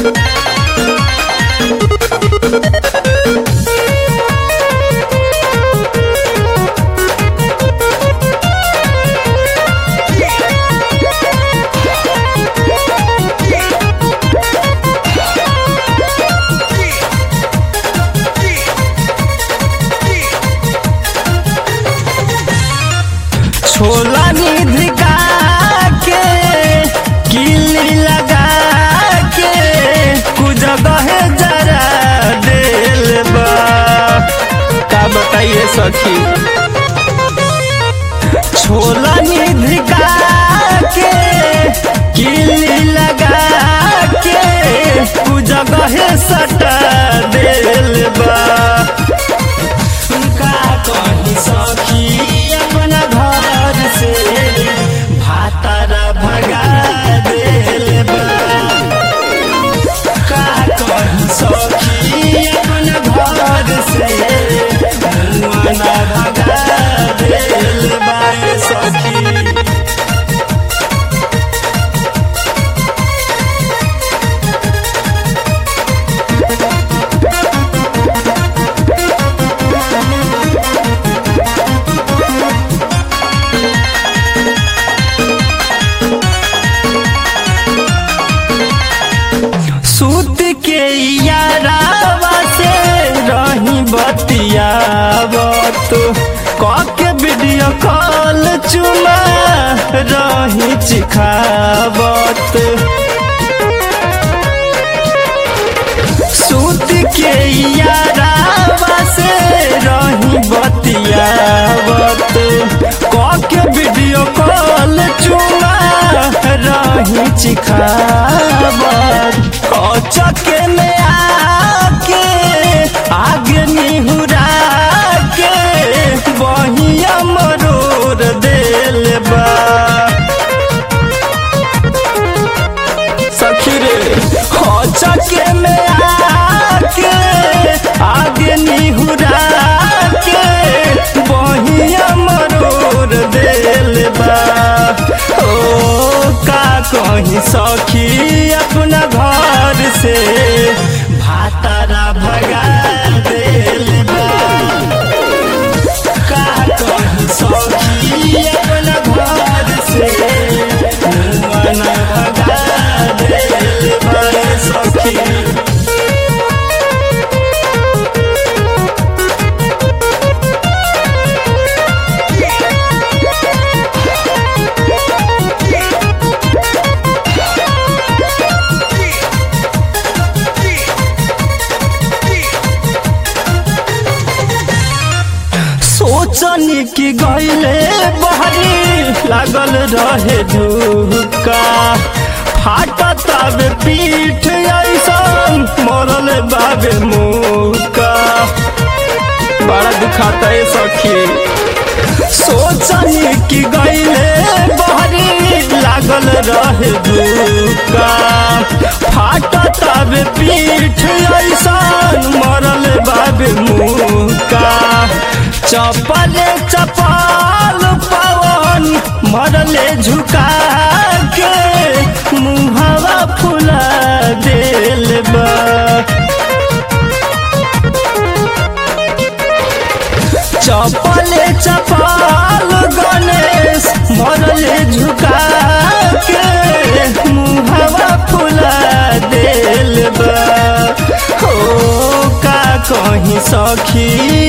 छोला निधि का के किली लगा के कुजगह जरा दिल बा का बताइए सखी छोला निधि का के किली लगा के कुजगह सटा दिल बा का कही सखी अपना घर से भातारा भगा दिल बा का कही सखी अपना घर से मुआना भगा दिल बा सखी सूत के यारावा से रही बतियावत कके वीडियो कॉल चुमा रही चिखावत सूत के यारावा से रही बतियावत कके वीडियो कॉल चुमा रही चिखावत कचके में आके आगे निहुरा के बहिया मरोर दिल बा सखी रे कचके में आके आगे निहुरा के बहिया मरोर दिल बा ओ का कहीं सखी अपना घर से भातारा भगा दिल बा का कहीं सखी अपना घर से मुआना भगा दिल बा सखी सोचनी कि गईले बहरी लागल रहे धुका फाटत आबे पीठ ऐसन मरल बाबे मुका बड़ा दुखाता है सखी सोचनी कि गईले बहरी लागल रहे धुका फाटत आबे पीठ ऐसन मरल बाबे मुका चपल चपल पवन मरले झुका के मुहवा फुला दिल बा चपल चपल गणेश मरले झुका के मुहवा फुला दिल बा हो का कहीं सखी